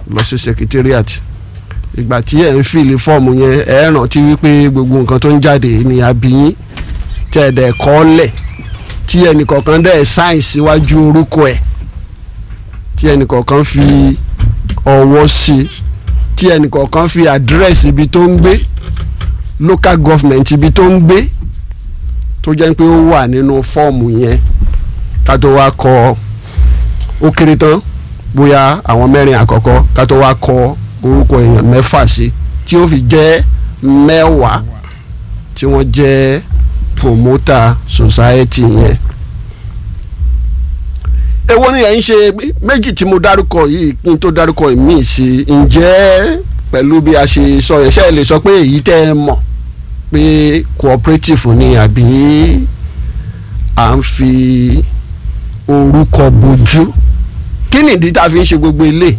lọ sí secretariat ìgbà tí ẹ̀ ń fìlì fọ́ọ̀mù yẹn ẹ̀ rántí wípé gbogbo nǹkan tó ń jáde ní abiyín tẹ̀ ẹ̀ dẹ̀ kọ́ lẹ̀ tí ẹnìkọ̀ọ̀kan dẹ̀ sáìn síwájú orúkọ ẹ̀ tí ẹnìkọ̀ọ̀kan fi ọwọ́ sí i tí ẹnìkọ̀ọ̀kan fi àdírẹ́sì ibi tó ń gbé local government ibi tó ń gbé tó jẹ́ pé ó wà nínú fọ́ọ̀mù yẹn ká tó wá kọ ó kéré tán bóyá àwọn mẹ́rin àkọ́kọ́ ká tó wá kọ orúkọ èèyàn mẹ́fà sí tí ó fi jẹ́ mẹ́wàá tí wọ́n jẹ́ promoter society yẹn èwo ni ẹ̀ ń ṣe méjì tí mo dárúkọ yìí kí n tó dárúkọ míì sí ǹjẹ́ pẹ̀lú bí a ṣe sọ yẹn ṣe é lè sọ pé èyí tẹ́ ẹ mọ̀ pé cooperative ni àbí à ń fi orúkọ bojú kí nìdí tá a fi ń ṣe gbogbo ilé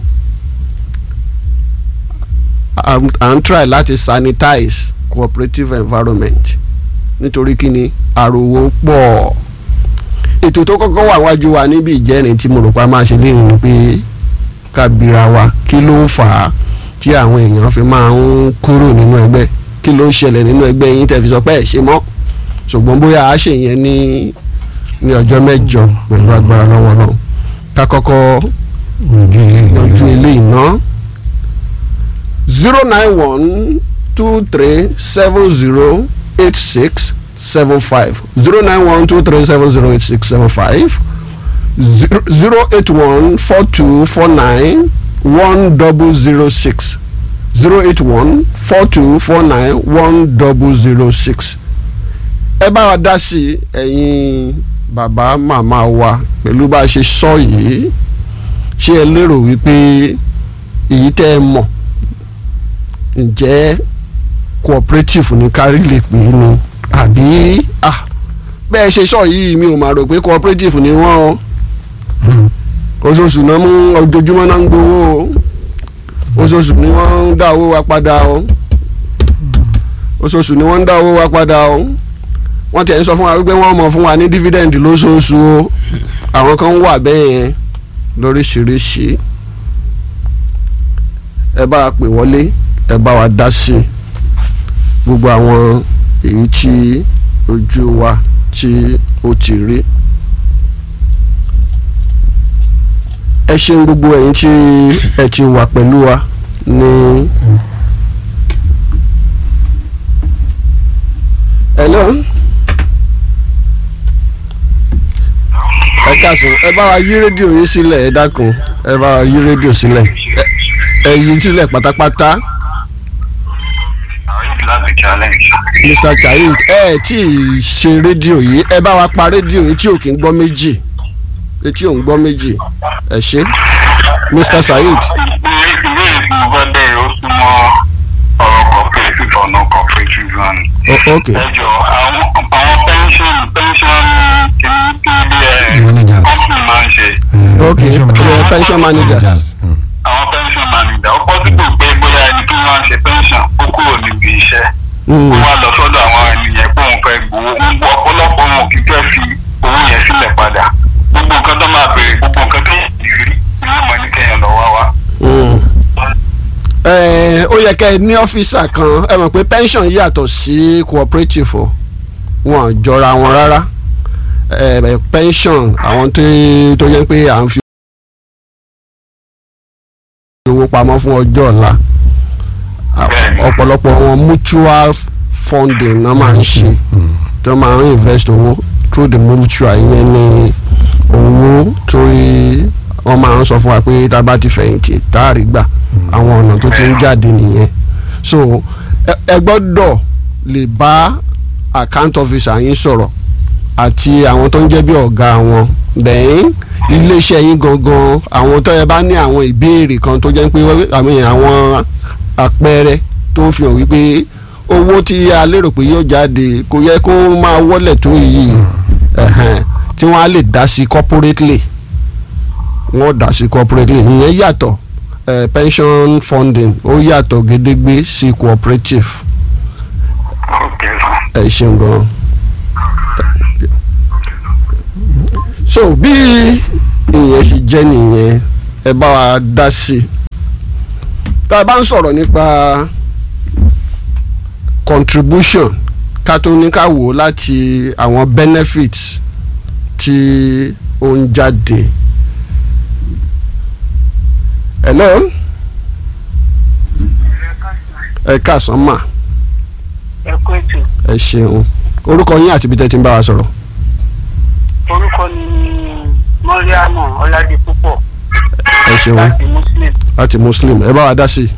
à ń try láti sanitize cooperative environment nítorí kí ni àròwó pọ̀ ètò tó kọ́kọ́ wà wájú wa níbi ìjẹ́rin tí mo rò pa máa ṣe léyìn ni pé kábíra wa kí ló ń fà á tí àwọn èèyàn fi máa ń kúrò nínú ẹgbẹ́ kí ló ń ṣẹlẹ̀ nínú ẹgbẹ́ yín tẹ́ fi sọ pé ẹ̀ ṣe mọ́ ṣùgbọ́n bóyá a ṣe yẹn ní ní ọjọ́ mẹ́jọ pẹ̀lú agbára lọ́wọ́ náà ká kọ́kọ́ yanjú eléyìí ná zero nine one two three seven zero eight six seven five zero nine one two three seven zero eight six seven five zero zero eight one four two four nine one double zero six zero eight one four two four nine one double zero six ẹ bá wa dá sí ẹ̀yin bàbá màmá wa pẹ̀lú bá a ṣe sọ yìí ṣé ẹ lérò wípé èyí tẹ́ ẹ mọ̀ ǹjẹ́ cooperative ní kárí lè pè é ni àbí ah bẹ́ẹ̀ ṣe sọ yìí mi ò máa rò pé cooperative ni wọ́n o oṣooṣù náà mú ojoojúmọ́ náà ń gbowó o oṣooṣù ni wọ́n ń dá owó wa padà o oṣooṣù ni wọ́n ń dá owó wa padà o wọ́n tẹ̀ ń sọ fún wa wípé wọ́n mọ̀ fún wa ní dividend lóṣooṣù o àwọn kan wà bẹ́ẹ̀ yẹn lóríṣiríṣi ẹ bá wa pè wọlé ẹ bá wa dá sí i gbogbo àwọn èyí tí ojú wa tí ó ti rí. ẹ ṣeun gbogbo ẹ̀yin tí ẹ ti wà pẹ̀lú wa ní. hello. ẹ káàsán ẹ bá wa yí rédíò yín sílẹ̀ ẹ dákun ẹ bá wa yí rédíò sílẹ̀ ẹ yí sílẹ̀ pátápátá. Mr. Chaid ẹ tí ì ṣe rédíò yìí ẹ bá wa pa rédíò yìí tí ò kí ń gbọ́ méjì etí ò ń gbọ́ méjì ẹ ṣe Mr. Saheed. ilé ìfowópamọ́ ó súnmọ́ ọ̀rọ̀ cooperative ọ̀nà cooperative one. o ok ẹ jọ àwọn àwọn pension pension kìíní Managers. company máa ń ṣe ok ẹ pension managers àwọn pension manager ó possible pé bóyá ẹni tó máa ń ṣe pension ó kúrò níbi iṣẹ́ ó Mm, wá lọ sọ́dọ̀ àwọn ènìyàn pé òun fẹ́ gbowó ń gbọ́ ọ̀pọ̀lọpọ̀ wọn kì í fẹ́ fi owó yẹn sílẹ̀ padà gbogbo nǹkan tó máa béèrè gbogbo nǹkan tó yẹn ti rí ni wọ́n mọ̀ ní kẹ́yìn lọ wá wá. mm. ẹ ó yẹ kẹ́ ẹ ní ọ́fíìsà kan ẹ mọ̀ pé pension yàtọ̀ sí cooperative o wọn jọra wọn rárá ẹ pension àwọn tó tó yẹ pé à ń fi owó pamọ́ fún ọjọ́ ọ̀la Bẹ́ẹ̀ni. ọ̀pọ̀lọpọ̀ wọn mutual funding náà máa ń ṣe tó máa ń invest owó through the mutual yẹn ní owó torí wọ́n máa ń sọ fún wa pé tá a bá ti fẹ̀yìntì tá a rí gbà àwọn ọ̀nà tó ti ń jáde nìyẹn so ẹ- ẹ gbọ́dọ̀ lè bá account officer yín sọ̀rọ̀ àti àwọn tó ń jẹ́ bí ọ̀gá wọn then iléeṣẹ́ yín gangan àwọn tó yẹ bá ní àwọn ìbéèrè kan tó jẹ́ pé àmì àwọn àpẹẹrẹ tó ń fi hàn wípé owó tí a lérò pé yóò jáde kò yẹ kó máa wọlé tó yìí ẹ̀hẹ̀n, tí wọ́n á lè dá sí corporately wọ́n dá sí corporately ìyẹn yàtọ̀ eh, pension funding ó yàtọ̀ gédégbé sí cooperative ok sir. ẹ ṣeun gan. so bí ìyẹn ṣe jẹ́ nìyẹn ẹ bá wa dá sí i tá a bá ń sọ̀rọ̀ nípa contribution ká tó ní ká wò ó láti àwọn benefits tí ó ń jáde. hello ẹ káàsán mà ẹ kú ètò ẹ ṣeun orúkọ yín àti ibi tẹ́ ti ń bá wa sọ̀rọ̀. orúkọ mi ni mọ́ríàmọ̀ ọ̀làdìpúpọ̀ ẹ ṣeun láti muslim. láti muslim ẹ bá wa dá sí i.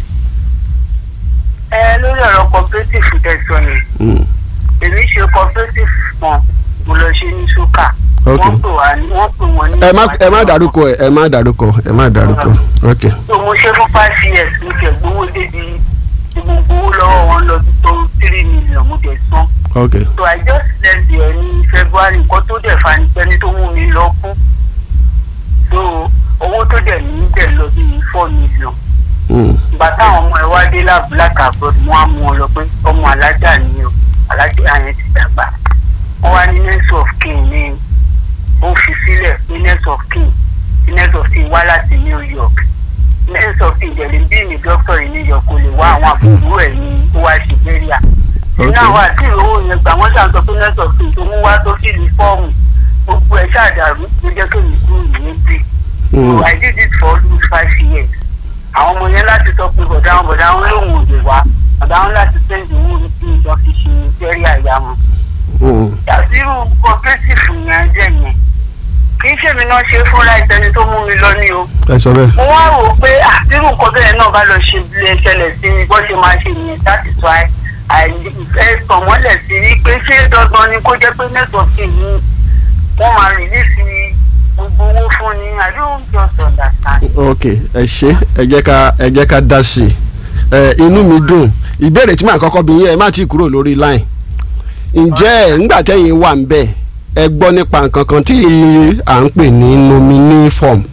ẹ lórí ọ̀rọ̀ cooperative tẹ̀sán ni Mm, èmi ṣe cooperative kan mo lọ ṣe ní ṣúkà Ok. wọ́n pè wá ní wọ́n pè wọ́n ní. ẹ má ẹ má dárúkọ ẹ ẹ má dárúkọ ẹ má dárúkọ ok so mo ṣe fún five years mo tẹ̀ gbowó débi tí mo gbowó lọ́wọ́ wọn lọ bí tó three million mo tẹ̀ san. ok so i just left there ní february nǹkan tó dẹ̀ fa ni pẹ́ni tó mú mi lọ kú so owó tó dẹ̀ ní dẹ̀ lọ bí four million mm, ìgbà táwọn ọmọ ẹ wá dé láàbù látàbọ̀d wọn á mú ọ lọ pé ọmọ alájà ni o alájà yẹn ti dàgbà wọn wá ní next of kin ní ó fi sílẹ̀ ní next of kin ní next of kin wá láti new york next of kin jẹ̀lẹ̀ bí ní doctor ní new york kò lè wá àwọn àbúrò ẹ̀ ní ó wá ṣe bẹ́ríà nínú àwọn àti ìrówó yẹn gbà wọ́n ṣàn sọ pé next of kin tó mú wá tó sì ní fọ́ọ̀mù gbogbo ẹ̀ ṣàdàrú ló jẹ́ kí èmi kúrò ní bí mm, so i did it for almost five years àwọn ọmọ yẹn láti sọ pé bọ̀dá wọn bọ̀dá wọn lòun ò lè wá bọ̀dá wọn láti sẹ́ǹdì owó ní kí ìjọ fi ṣe jẹ́rí àyà wọn. mm, yàtírù cooperative yẹn jẹ́ yẹn kì í ṣèmi náà ṣe fúnra ìtẹni tó mú mi lọ ní o. ẹ sọ bẹ́ẹ̀ mo wá rò ó pé àtírù nǹkan bẹ́ẹ̀ náà bá lọ ṣe bí ẹ ṣẹlẹ̀ sí mi bó ṣe máa ṣe nìyẹn that is why àìfẹ́ tọ̀mọ́lẹ̀ sí i pé ṣé dandan ni kó jẹ́ pé nẹ́tọ̀ọ̀kì ni wọ́n máa rìlíìsì gbogbo owó fún ni I don't just understand. ok ẹ ṣe ẹ jẹ́ ká ẹ jẹ́ ká dá sí i ẹ inú mi dùn ìbéèrè tí màá kọ́kọ́ bí yín ẹ má ti kúrò lórí line ǹjẹ́ ńgbà tẹ́yìn wà ń bẹ̀ ẹ gbọ́ nípa nǹkan kan tí à ń pè ní nominee form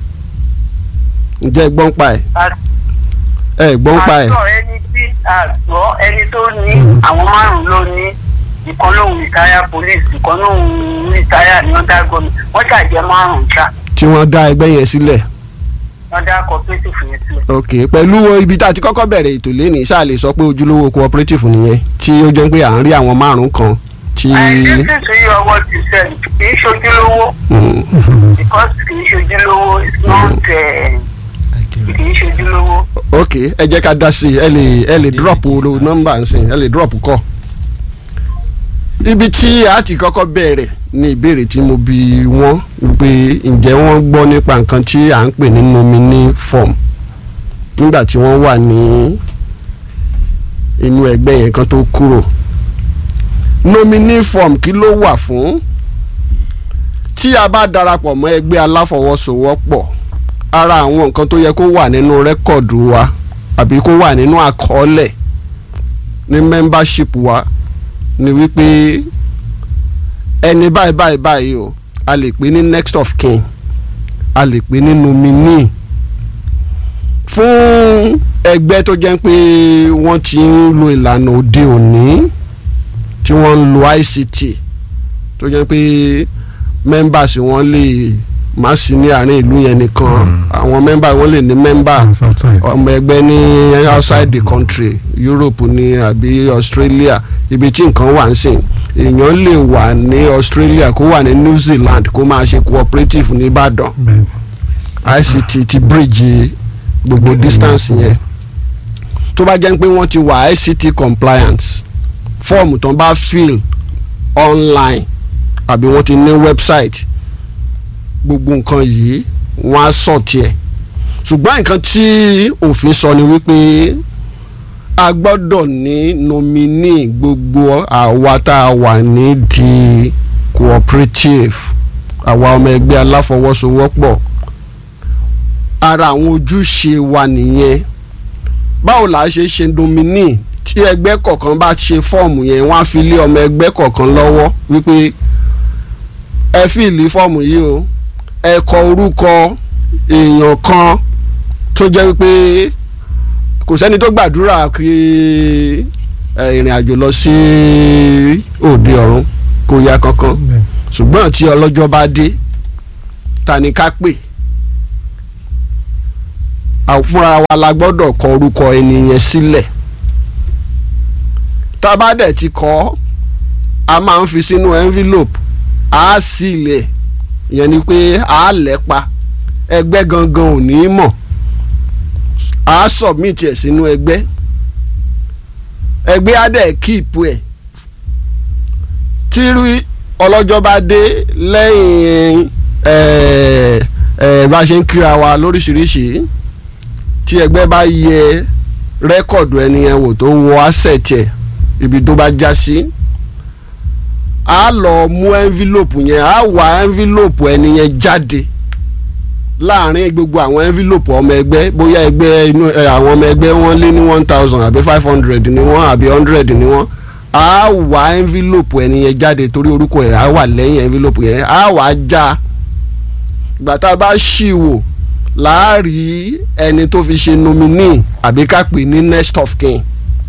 ǹjẹ́ ẹ gbọ́ ń pa ẹ̀ ẹ gbọ́ ń pa ẹ̀ àtọ ẹni tí àgbọ̀ ẹni tó ní àwọn márùn ló ní ìkan lóhùn rìtáyà police ìkan lóhùn rìtáyà ní ọ̀dà gómìn wọ́n ṣàjẹ́ márùn ṣá tí wọ́n dá ẹgbẹ́ yẹn sílẹ̀ ọ̀dà cooperative yẹn sílẹ̀. ok pẹ̀lú ibi tá a ti kọ́kọ́ bẹ̀rẹ̀ ètò lẹ́nìí ṣáà lè sọ pé ojúlówó cooperative nìyẹn tí ó jẹ́ pé à ń rí àwọn márùn kan tí. I listen to you what you said kì í ṣojúlówó Mm, because kì í ṣojúlówó it's not eh, kì í ṣojúlówó. ok ẹ jẹ́ ká dá sí i ẹ lè ẹ lè drop ro nọ́mbà nsìn ẹ lè drop kọ́. ibi tí a ti kọ́kọ́ bẹ̀rẹ̀ ní ìbéèrè tí mo bi wọ́n pé ǹjẹ́ wọ́n gbọ́ nípa nǹkan tí à ń pè ní nominee form nígbà tí wọ́n wà ní inú ẹgbẹ́ yẹn kan tó kúrò nominee form kí ló wà fún tí a bá darapọ̀ mọ́ ẹgbẹ́ aláfọwọ́sowọ́pọ̀ ara àwọn nǹkan tó yẹ kó wà nínú rẹ́kọ̀dù wa àbí kó wà nínú àkọọ́lẹ̀ ní membership wa ni wípé ẹni báyìí báyìí báyìí o a lè pè ní next of kin a lè pè ní nominee fún ẹgbẹ́ tó jẹ́ pé wọ́n ti ń lo ìlànà òde òní tí wọ́n ń lo ICT tó jẹ́ pé members wọn lè má sí ní àárín ìlú yẹn nìkan àwọn members wọn lè ní member It's outside. ọmọ ẹgbẹ́ ní outside the country Europe ní àbí Australia ibi tí nǹkan wà ń sìn èèyàn lè wà ní Australia kó wà ní New Zealand kó máa ṣe cooperative ní Ìbàdàn Bẹ́ẹ̀. ICT ti bridge gbogbo distance yẹn tó bá jẹ́ pé wọ́n ti wà ICT compliance fọ́ọ̀mù tó ń bá fill online àbí wọ́n ti ní website gbogbo nǹkan yìí wọ́n á sọ̀ tiẹ̀ ṣùgbọ́n nǹkan tí òfin sọ ni wípé a gbọ́dọ̀ ní nominee gbogbo àwa tá a wà nídìí cooperative àwa ọmọ ẹgbẹ́ aláfọwọ́sowọ́pọ̀ ara àwọn ojúṣe wa nìyẹn báwo la ṣe ṣe nominee tí ẹgbẹ́ kọ̀ọ̀kan bá ṣe fọ́ọ̀mù yẹn wọ́n á fi lé ọmọ ẹgbẹ́ kọ̀ọ̀kan lọ́wọ́ wípé ẹ fìlì fọ́ọ̀mù yìí o ẹ kọ orúkọ èèyàn kan tó jẹ́ wípé kò sẹ́ni tó gbàdúrà kí ẹ, ìrìn àjò lọ sí òde ọ̀run kò yá kankan Bẹ́ẹ̀. ṣùgbọ́n tí ọlọ́jọ́ bá dé ta ni ká pè à- fúnra wa la gbọ́dọ̀ kọ orúkọ ẹni yẹn sílẹ̀ tá a bá dẹ̀ ti kọ ọ́ a máa ń fi sínú envelope a sì lẹ̀ ìyẹn ni pé a lẹ̀ pa ẹgbẹ́ gangan ò ní mọ̀ a submit ẹ̀ sínú ẹgbẹ́ ẹgbẹ́ á dẹ̀ keep ẹ̀ tí rí ọlọ́jọ́ bá dé lẹ́yìn ẹ̀ ẹ̀ bá ṣe ń kíra wa lóríṣiríṣi tí ẹgbẹ́ bá yẹ rẹ́kọ̀dù ẹni yẹn wò tó wọ asset ẹ̀ ibi tó bá já sí a lọ mú envelope yẹn a wá envelope ẹni yẹn jáde láàrin gbogbo àwọn envelope ọmọ ẹgbẹ́ bóyá ẹgbẹ́ inú ẹ, àwọn ọmọ ẹgbẹ́ wọn lé ní one thousand àbí five hundred ni wọ́n àbí hundred ni wọ́n a wá envelope ẹni yẹn jáde torí orúkọ ẹ̀ á wà lẹ́yìn envelope yẹn a wá já ìgbà tá a bá ṣì wò láàrí ẹni tó fi ṣe nominee àbí ká pè ní next of kin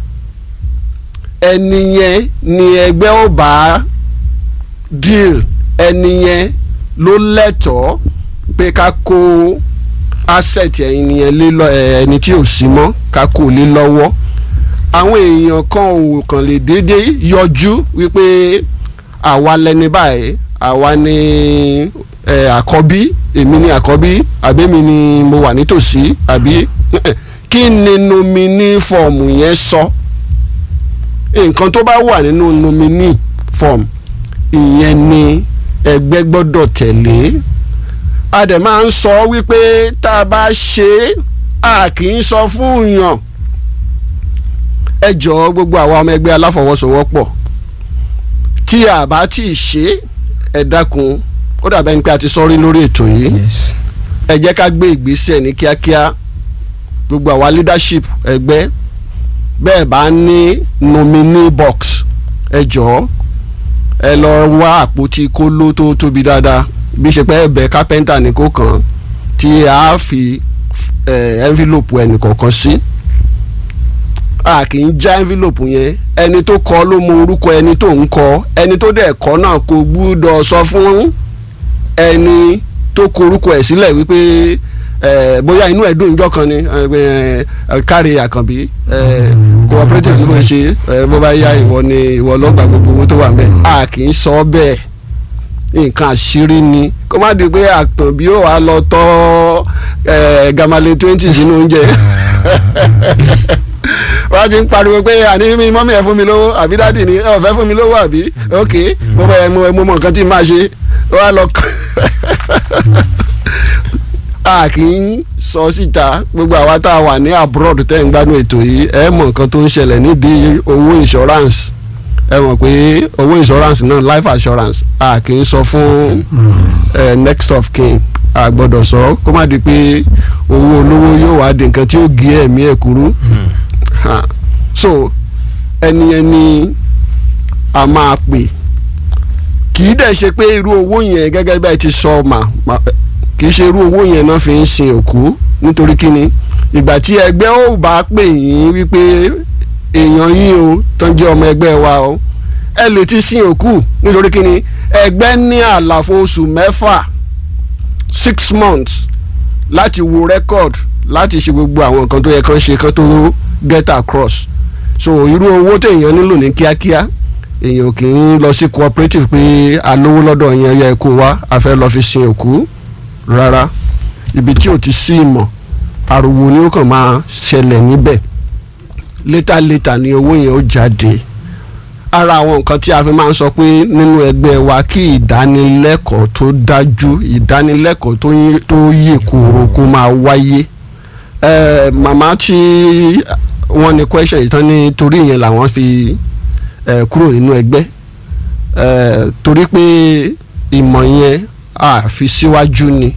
ẹni yẹn ni ẹgbẹ́ ó bá deal ẹni yẹn ló lẹ́tọ̀ọ́ pé ká kó asset ẹni yẹn lé lọ ẹ, ẹni tí ò sí mọ́ ká kó lé lọ́wọ́ àwọn èèyàn kan ò kàn lè déédéé yọjú wípé àwa lẹni báyìí àwa ni ẹ, àkọ́bí èmi ni àkọ́bí àbẹ́mi ni mo wà nítòsí àbí kí ni nominee fọ́ọ̀mù yẹn sọ nǹkan tó bá wà nínú nominee form ìyẹn ni ẹgbẹ́ gbọ́dọ̀ tẹ̀lé a dẹ̀ máa ń sọ wípé tá a bá ṣe é a kì í sọ fún yàn ẹ jọ̀ọ́ gbogbo àwa ọmọ ẹgbẹ́ aláfọwọ́sowọ́pọ̀ tí a bá tí ì ṣe é ẹ dákun ó dàbẹ́ ni pé a ti sọ rí lórí ètò yìí yes ẹ jẹ́ ká gbé ìgbésẹ̀ ní kíákíá gbogbo àwa leadership ẹgbẹ́ bẹ́ẹ̀ bá ní nominee box ẹ jọ̀ọ́ ẹ lọ wá àpótí kóló tó tóbi dáadáa bí ṣe pé ẹ̀bẹ̀ kápẹ́ńtà ní kó kàn tí a fi eh, envelope ẹnìkọ̀ọ̀kan sí a kì í já envelope yẹn ẹni tó kọ ló mọ orúkọ ẹni tó ń kọ ẹni tó dẹ̀ kọ náà kò gbúdọ̀ sọ fún ẹni tó kọ orúkọ ẹ̀ sílẹ̀ wípé ẹ bóyá inú ẹ̀ dùn níjọ́ kan ni ẹ ẹ káre àkànbí ẹ cooperative ló ń ṣe ẹ bó bá yá ìwọ ni ìwọ lọ́gbà gbogbo owó tó wà mẹ́ a kì í sọ bẹ́ẹ̀ nǹkan àṣírí ni kó má di pé àkànbí ó wàá lọ tọ́ ẹ gamale twenty sínú oúnjẹ wọ́n ti ń pariwo pé àní mi mọ́mí ẹ̀ fún mi lówó àbí dáàdì ni ẹ ò fẹ́ fún mi lówó àbí ok mo mọ ẹ mo mọ nǹkan tí n máa ṣe wọ́n á lọ a kì í sọ síta gbogbo àwa tá a wà ní abroad tẹ́ ń gbádùn ètò yìí ẹ mọ̀ nǹkan tó ń ṣẹlẹ̀ nídìí owó insurance ẹ mọ̀ pé owó insurance náà life assurance a kì í sọ fún ẹ next of kin a gbọ́dọ̀ sọ kó má di pé owó olówó yóò wá di nǹkan tí ó gé ẹ̀mí ẹ̀ kúrú Ha. so ẹni ẹni a máa pè kì í dẹ̀ ṣe pé irú owó yẹn gẹ́gẹ́ bẹ́ẹ̀ ti sọ mà mà- kì í ṣe irú owó yẹn náà fi ń sin òkú nítorí kíni ìgbà tí ẹgbẹ́ ò bá pè yín wípé èèyàn yín o tó ń jẹ́ ọmọ ẹgbẹ́ wa o ẹ lè ti sin òkú nítorí kíni ẹgbẹ́ ní àlàfo oṣù mẹ́fà six months láti wo record láti ṣe gbogbo àwọn nǹkan tó yẹ kán ṣe kán tó get across so irú owó téèyàn nílò ní kíákíá èèyàn kì í lọ sí cooperative pé alówó lọ́dọ̀ yẹn yẹ kó wá a fẹ́ lọ fi sin òkú rárá ibi tí ò ti sí ìmọ̀ ariwo ni ó kàn máa ṣẹlẹ̀ níbẹ̀ létà létà ni owó yẹn ó jáde ara àwọn nǹkan tí a fi máa ń sọ pé nínú ẹgbẹ́ wa kí ìdánilẹ́kọ̀ọ́ tó dájú ìdánilẹ́kọ̀ọ́ tó yé- tó yè kóró kó máa wáyé Eh, màmá tí wọ́n ní question yìí tán ní torí ìyẹn làwọn fi eh, kúrò nínú ẹgbẹ́ Eh, torí pé ìmọ̀ yẹn a fi síwájú ni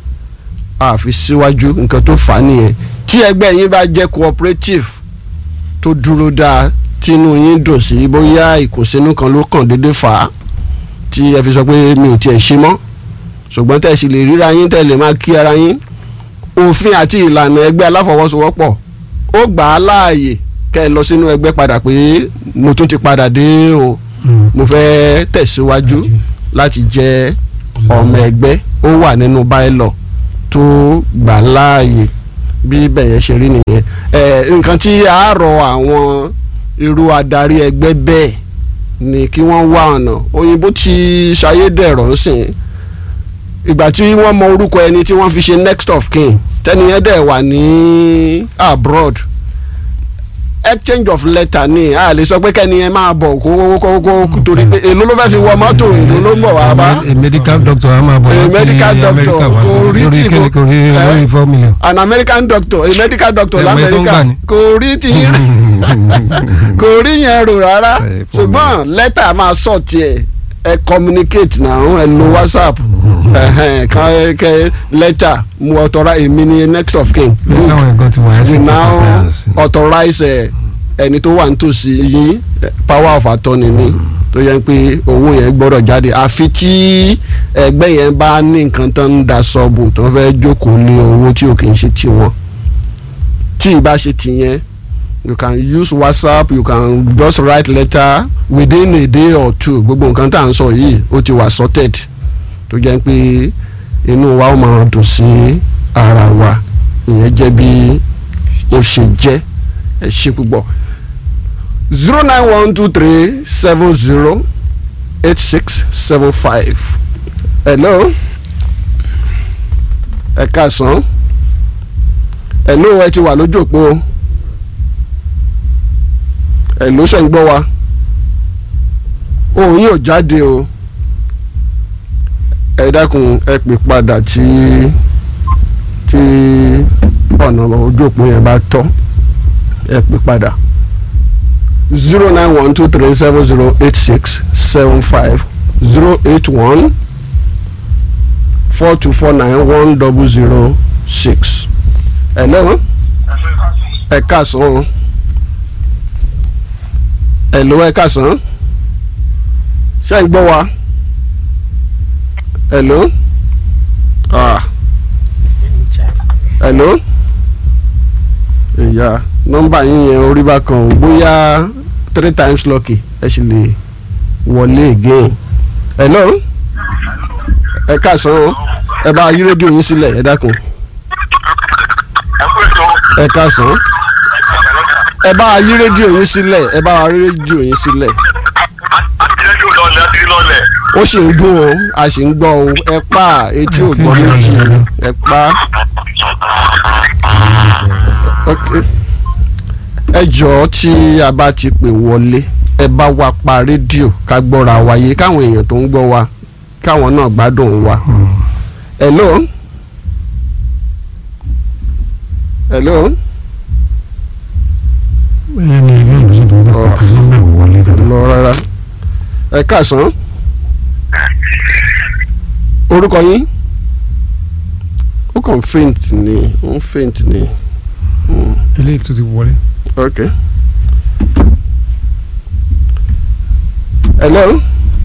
a fi síwájú nǹkan tó fà á nìyẹn tí ẹgbẹ́ yín bá jẹ́ cooperative tó dúró dáa tínú yín dùn sí bóyá ìkùnsínú kan ló kàn déédéé fà á tí ẹ fi sọ pé mi ò tiẹ̀ ṣe mọ́ ṣùgbọ́n tẹ̀ sì lè ríra yín tẹ̀ lè máa kí ara yín òfin àti ìlànà ẹgbẹ́ aláfọwọ́sowọ́pọ̀ ó gbà á láàyè kẹ́ ẹ lọ sínú ẹgbẹ́ padà pé mo tún ti padà dé o mo fẹ́ tẹ̀síwájú láti jẹ́ ọmọ ẹgbẹ́ ó wà nínú báyìlọ̀ tó gbà láàyè bí bẹ̀yẹn ṣe rí nìyẹn ẹ nǹkan tí a rọ àwọn irú adarí ẹgbẹ́ bẹ́ẹ̀ ni kí wọ́n wá ọ̀nà òyìnbó ti ṣayédẹ̀rọ̀ ń sìn ìgbà tí wọ́n mọ orúkọ ẹni tí wọ́n fi ṣe next of kin tẹ́niyẹn dẹ̀ wà ní abroad exchange of letter ni a lè sọ pé kẹ́niyẹn máa bọ̀ kó kó kó torí pé èló ló fẹ́ fi wọ mọ́tò èló ló ń bọ̀ wá bá a medical doctor a máa bọ̀ A láti medical doctor America wá sí kò rí lórí tí kíni kò- kò rí Eh? lórí four million. an American doctor a medical doctor Ẹ mọ iye tó ń lamẹ́ríkà gbà ni? kò rí ti yín kò rí yẹn rò rárá Eh, fún mi. ṣùgbọ́n lẹ́tà máa sọ tiẹ̀ ẹ communicate náà ẹ lo whatsapp ẹhẹn, kan kẹ lẹ́tà mu authorize èmi ni next of kin good káwọn ẹ̀gbọ́n ti wà ẹ́ sí you ti now compliance. authorize ẹ ẹni tó wà nítòsí yín eh, power of attorney ni tó yẹ pé owó yẹn gbọ́dọ̀ jáde àfi tí ẹgbẹ́ yẹn bá ní nǹkan tó ń da sọ́ọ̀bù tó fẹ́ jókòó lé owó tí ò kì í ṣe tiwọn tí ì bá ṣe tìyẹn you can use whatsapp you can just write letter within a day or two gbogbo nǹkan tá à ń sọ yìí ó ti wà sorted tó jẹ́ pé inú wa ó máa dùn sí ara wa ìyẹn jẹ́ bí ó ṣe jẹ́ ẹ ṣe púpọ̀ zero nine one two three seven zero eight six seven five hello ẹ káàsán hello ẹ ti wà lójú òpó hello ṣe ń gbọ́ wa òun yóò jáde o ẹ dákun ẹ pè padà tí tí ọ̀nà ojú òpó yẹn bá tọ́ ẹ pè padà zero nine one two three seven zero eight six seven five zero eight one four two four nine one double zero six. hello ẹ káàsán hello ẹ káàsán ṣé ń gbọ́ wa hello ah hello ìyá nọ́mbà yín yẹn orí bá kan ò bóyá three times lucky ẹ sì lè wọlé again hello ẹ káàsán o ẹ bá yí rédíò yín sílẹ̀ ẹ dákun ẹ kú ètò ẹ káàsán ẹ bá yí rédíò yín sílẹ̀ ẹ bá yí rédíò yín sílẹ̀ àtìlẹ́jọ́ lọ́lẹ̀ àti lọ́lẹ̀. ó sì ń dún o a sì ń gbọ́ o ẹ pa etí ò gbọ́ méjì ẹ pa ok ẹ jọ̀ọ́ tí a bá ti pè wọlé ẹ bá wa pa rédíò ká gbọ́ra wáyé káwọn èèyàn tó ń gbọ́ wa káwọn náà gbádùn wa hello hello bẹ́ẹ̀ ni ilé ìwòsàn tó ń bá pàpà nọ́mbà wọlé dáadáa. lọ rárá ẹ káàsán orúkọ yín ó kàn faint ni ó ń faint ni eléyìí tó ti wọlé. ok hello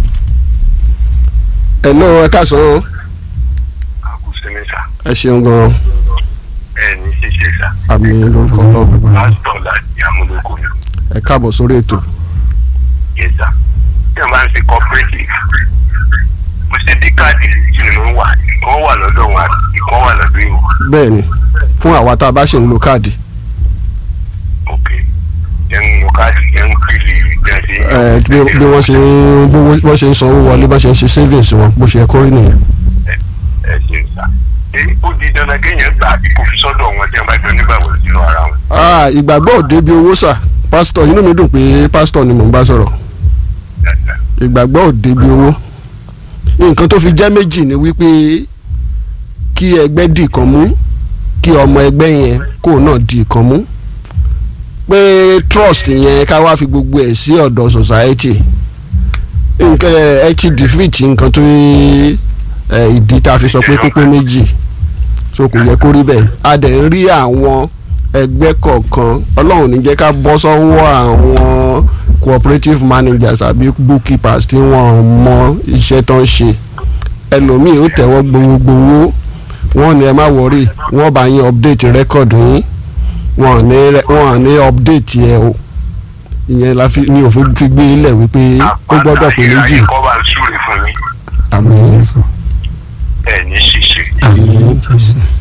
hello ẹ káàsán àkùsí mi sà ẹ ṣeun gan ẹ ní ṣíṣe sà àmì lórúkọ náà pásítọ̀ láti amúlòkọ ni ẹ káàbọ̀ sórí ètò yẹ sà tí wọ́n bá ń ṣe cooperative mo ṣe dí káàdì tí mo ń wà ìkan wà lọ́dọ̀ wọn àti ìkan wà lọ́dọ̀ ìwọ bẹ́ẹ̀ ni fún àwa tá a bá ṣe ń lo káàdì ok yẹn ń lo káàdì yẹn ń pèlè yẹn ṣe. ẹ bí bí wọ́n ṣe ń bówó wọ́n ṣe ń sanwó wọlé bá ṣe ń ṣe savings wọn bó ṣe yẹ kó rí nìyẹn. ẹ ṣe sà ṣé ó di dandan kéèyàn gbà àbí kò fi sọ́dọ̀ wọn tí wọ́n bá jọ nígbàgbọ́ sínú ara wọn. Ah, ìgbàgbọ́ òde bí owó sà pásítọ̀ inú mi dùn pé pásítọ̀ ni mò ń bá sọ̀rọ̀ Yes, sir. ìgbàgbọ́ òde bí owó nǹkan tó fi jẹ́ méjì ni wípé kí ẹgbẹ́ dì kan mú kí ọmọ ẹgbẹ́ yẹn kó náà dì kan mú pé trust yẹn ká wá fi gbogbo ẹ̀ sí ọ̀dọ̀ society nǹkan ẹ ti defeat nǹkan tó ẹ, ìdí tá a fi sọ pé kókó méjì so kò yẹ kó rí bẹ́ẹ̀ a dẹ̀ ń rí àwọn ẹgbẹ́ kọ̀ọ̀kan ọlọ́run ní jẹ́ ká bọ́ sọ́wọ́ àwọn cooperative managers àbí bookkeepers tí wọ́n mọ iṣẹ́ tó ń ṣe ẹlòmíì ó tẹ̀wọ́ gbowógbowó wọ́n ní ẹ má wọrí wọ́n bá yín update record yín wọ́n ní re- wọ́n ní update ẹ o ìyẹn la fi ní òfin fi gbé ilẹ̀ wípé ó gbọ́dọ̀ pé méjì àpáta kọ́ bá ń súre fún yín àmín Jésù. ẹ ní ṣíṣe àmín gbogbo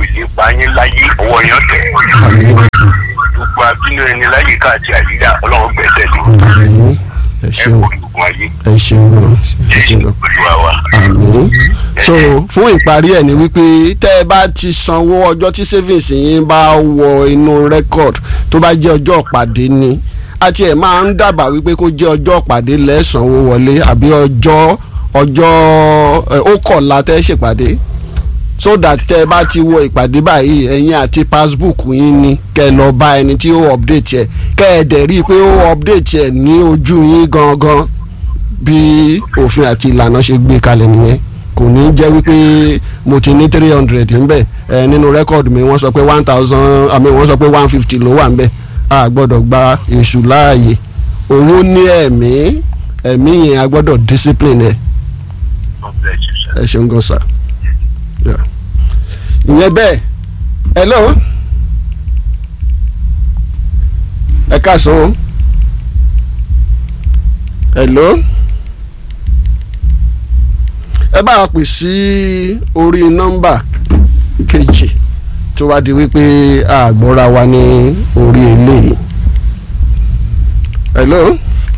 ìlépa yín láyé ọwọ́ yẹn tẹ̀ àmín gbogbo abínú ẹni láyé káàtì àyíká ọlọ́run gbẹ̀sẹ̀ lé àmín ẹ ẹ ṣeun kò lùkùn ayé ẹ ṣeun gan ẹ ṣeun gan. olúwa wa. àmín so fún ìparí ẹ̀ ni wípé tẹ́ ẹ bá ti sanwó ọjọ́ tí savings yín bá wọ inú record tó bá jẹ́ ọjọ́ ìpàdé ni àti ẹ̀ máa ń dábàá wípé kó jẹ́ ọjọ́ ìpàdé lẹ́sànwó wọlé àbí ọjọ́ ọjọ́ ẹ, ó kọ̀la tẹ́ ẹ ṣèpàdé so that tẹ́ ẹ bá ti wọ ìpàdé báyìí ẹ̀yin àti passbook yín ni kẹ́ ẹ lọ bá ẹni tí ó update ẹ̀ kẹ́ ẹ dẹ̀ rí i pé ó update ẹ̀ ní ojú yín gangan bí òfin àti ìlànà ṣe gbé kalẹ̀ nìyẹn kò ní jẹ́ wípé mo ti ní three hundred ńbẹ̀ ẹ nínú rẹ́kọ̀dù mi wọ́n sọ pé one thousand àmì wọ́n sọ pé one fifty ló wà ńbẹ̀ a gbọ́dọ̀ gba èṣù láàyè owó ní ẹ̀mí ẹ̀mí yẹn a gbọ́dọ̀ discipline ẹ̀ God bless you, sir. ẹ ṣeun gan sa Yeah. ìyẹn bẹ́ẹ̀ hello ẹ káàsán o hello ẹ bá wa pè sí orí nọ́mbà kejì tó wá di wípé àgbọ́ra wa ní orí eléyìí hello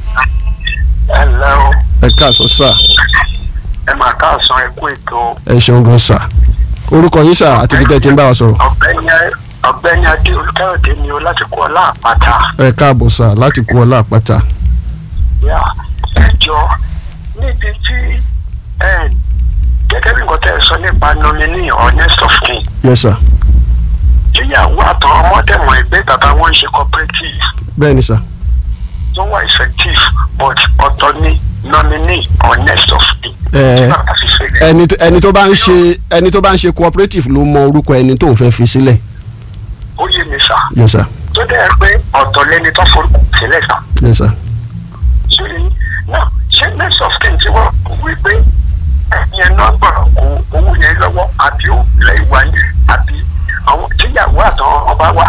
ẹ ǹlẹ́ o ẹ káàsán sà ẹ máa káàsán ẹ kú ètò ẹ ṣeun gan sa orúkọ yín sà àti ibi tẹ́ ẹ ti ń bá wa sọ̀rọ̀. ọ̀gbẹ́ni ọ̀gbẹ́ni adé olùkẹ́rọ̀dé ni o láti kú ọlá àpáta ẹ káàbọ̀ sà láti kú ọlá àpáta. yà ẹ jọ níbi tí ẹ gẹ́gẹ́ bí nǹkan tẹ́ ẹ sọ nípa nominee or next of kin yes sir tíyàwó àtàwọn ọmọdéwọ̀n ẹgbẹ́ bàbá wọn ń ṣe cooperative bẹ́ẹ̀ ni sà tó wà effective but ọ̀tọ̀ ni nominee or next of kin. Ẹ, Tí bàbá fi ṣe lẹ̀. ẹni tó- ẹni tó bá ń ṣe ẹni tó bá ń ṣe cooperative ló mọ orúkọ ẹni tó ń fẹ́ fi sílẹ̀ ó yé mi sà yes sir tó dẹ́ pé ọ̀tọ̀ lẹni tó forúkọ sílẹ̀ sà. yes sir ṣe náà ṣé next of kin tí wọ́n wí pé ẹ̀yẹn náà gbọ́dọ̀ kó owó yẹn lọ́wọ́ àbí ó lẹ̀ wá ní àbí àwọn tíyàwó àtàwọn ọba wà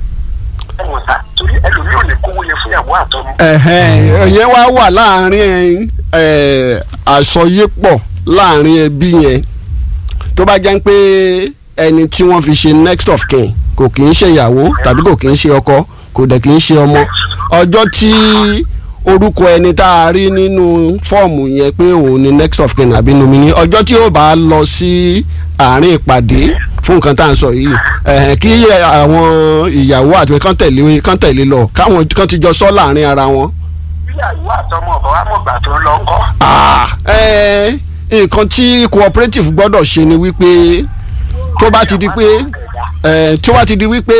ẹ̀wọ̀n sá torí ẹlòmíì ò ní kówó yẹn fún ìyàwó àtọmọ. ẹ̀hẹ́n ìyẹn wá wà láàrin ẹ̀, àsọyépọ̀ láàrin ẹbí yẹn tó bá jẹ́ pé ẹni tí wọ́n fi ṣe next of kin kò kì í ṣe ìyàwó tàbí kò kì í ṣe ọkọ kò dẹ̀ kì í ṣe ọmọ ọjọ́ tí orúkọ ẹni tá a rí nínú fọ́ọ̀mù yẹn pé òun ni next of kin àbí nominee ọjọ́ tí ó bá lọ sí àárín ìpàdé fún nǹkan tá à ń sọ yìí ẹ̀hẹ́n kí àwọn ìyàwó àti kán tẹ̀lé kán tẹ̀lé lọ káwọn kán ti jọ sọ láàrin ara wọn. tíyàwó àtọmọ ọba wa mọ̀gbà tó ń lọ ń kọ́. Ah, eh, nǹkan tí cooperative gbọ́dọ̀ ṣe ni wípé tó bá ti di pé eh, tó bá ti di wípé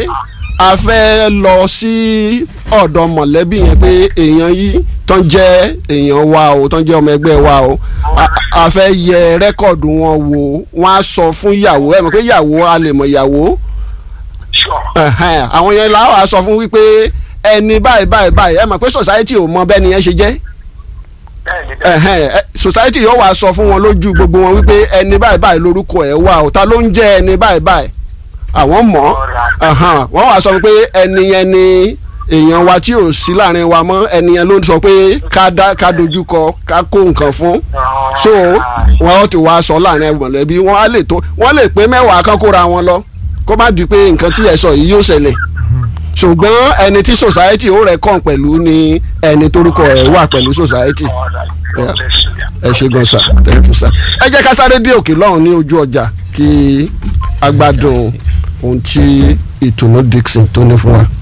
a fẹ́ lọ sí ọ̀dọ̀ mọ̀lẹ́bí yẹn pé èèyàn yìí tó ń jẹ́ èèyàn wa o tó ń jẹ́ ọmọ ẹgbẹ́ wa o a- a fẹ́ yẹ rẹ́kọ̀dù wọn wò wọ́n á sọ fún ìyàwó ẹ̀ mọ̀ pé ìyàwó a lè mọ̀ ìyàwó sure ẹ̀hẹ́n, àwọn yẹn làwọn á sọ fún wípé ẹni báyìí báyìí báyìí ẹ mọ̀ pé society ò mọ bẹ́ẹ̀ ni yẹn ṣe jẹ́ bẹ́ẹ̀ ni bẹ́ẹ̀ ẹhẹn ẹ, society yóò wá sọ fún wọn lójú gbogbo wọn wípé ẹni báyìí báyìí lórúkọ ẹ wà ó ta ló ń jẹ ẹni báyìí báyìí àwọn mọ̀ ẹhàn wọ́n wá sọ pé ẹni yẹn ni èèyàn wa tí ò sí láàrin wa mọ́ ẹni yẹn ló ń sọ pé ká dá ká dojú kọ ká kó nǹkan fún so wọ́n ti wá sọ láàrin mọ̀lẹ́bí wọ́n á lè tó wọ́n lè pé mẹ́wàá kan kóra wọn lọ kó má di pé nǹkan tí ẹ sọ yìí yóò ṣẹlẹ̀ ṣùgbọ́n ẹni tí society ó rẹ̀ kàn pẹ̀lú ni ẹni torúkọ ẹ̀ wà pẹ̀lú society God bless you. ẹ ṣe gan sa thank you sa ẹ jẹ́ ká sáré dé òkè lọ́hùn ní ojú ọjà kí agbádùn ohun tí ìtùnú Dixon tó ní fún wa.